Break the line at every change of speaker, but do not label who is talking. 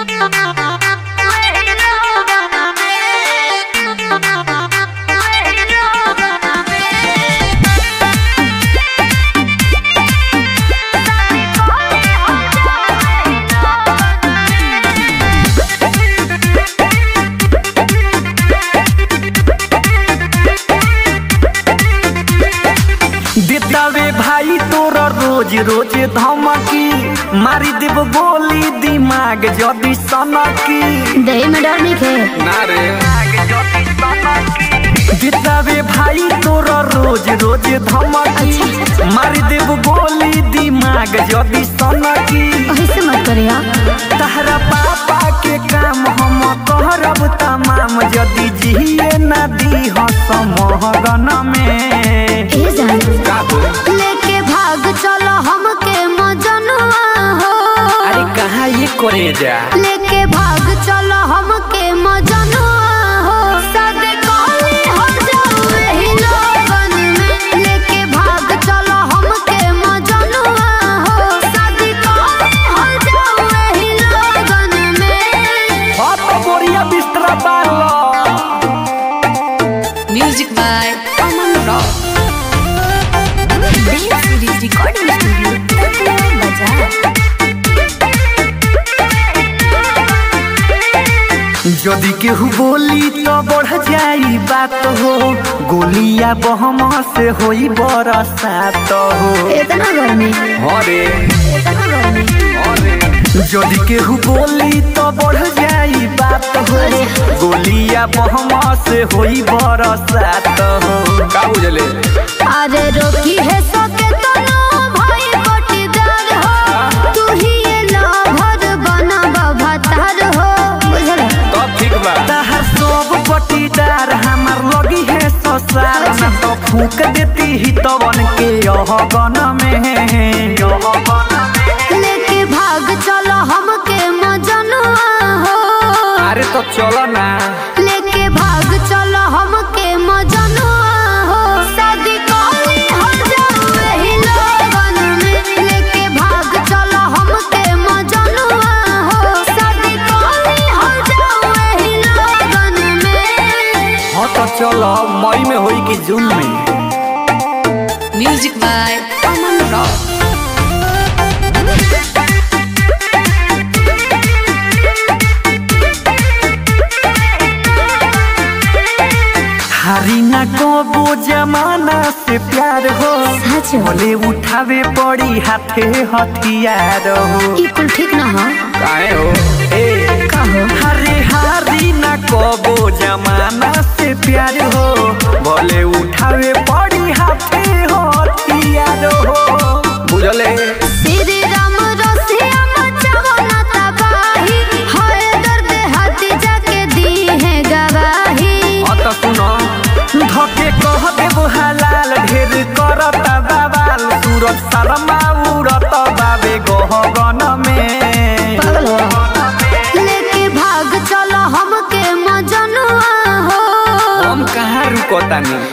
देतावे भाई तोरा रोज रोज धमकी मारी देव गोली दिमाग जदी सनकी
दही में डर नहीं खे
ना रे देतावे भाई तोरा रोज रोज धमकी मारी देव गोली दिमाग जदी सनकी
ऐसे मत करिया
तहरा पापा के काम हम कहरब तमाम जदी जिए ना दी समहगन में
ए जान लेके भाग चलो हमके मजनुआ हो
अरे कहाँ ये करे जा
लेके भाग चलो हमके मजनुआ हो सदे कॉले हो जाओ एही लोगन में लेके भाग चलो हमके मजनुआ हो सदे कॉले हो जाओ एही लोगन में
हाथ बोरिया बिस्तरा बालो
Music by Aman Rock. Dance Series Recording Studio, Tanjore Bazaar.
यदि केहू बोली तो बढ़ जाई बात हो गोलिया बहम से होई बरसात हो
इतना गर्मी
अरे
इतना गर्मी
यदि केहू बोली तो बढ़ जाई बात हो गोलिया बहम से होई बरसात हो का बुझले
अरे रोकी है सके तो नो भाई बटीदार हो तू ही ये लभर बना बभतार हो बुझल
तब ठीक बा तहर सब पटीदार हमार लगी है ससार ना तो फूक देती ही तवन के यह गन में यह गन में
लेके भाग चलो हमके मजनुआ हो
अरे तो चलो ना
लेके भाग चलो हमके मजनुआ हो शादी कॉली हो जाओ एही लोगन में लेके भाग चलो हमके मजनुआ हो शादी कॉली हो जाओ एही लोगन में
हाँ तो चलो मई में होई कि जून में
Music by Aman Rock.
हारी ना कबो जमाना से प्यार हो
सच हो
बोले उठावे पड़ी हाथे हथियार हो
ई कुल ठीक ना हो
काहे हो ए
कहो
हरे हारी ना कबो जमाना से प्यार हो बोले उठावे पड़ी हाथे हथियार हो बुझले
श्री राम रसिया मचावो ना तबाही हाय दर्द हाथी जाके दी है गवाही
अत सुनो धके कह देबो हलाल ढेर करत बाबाल सूरज शर्मा उड़त बाबे गहगन में
पागल हो लेके भाग चलो हमके मजनुआ हो
हम कहाँ रुकतानी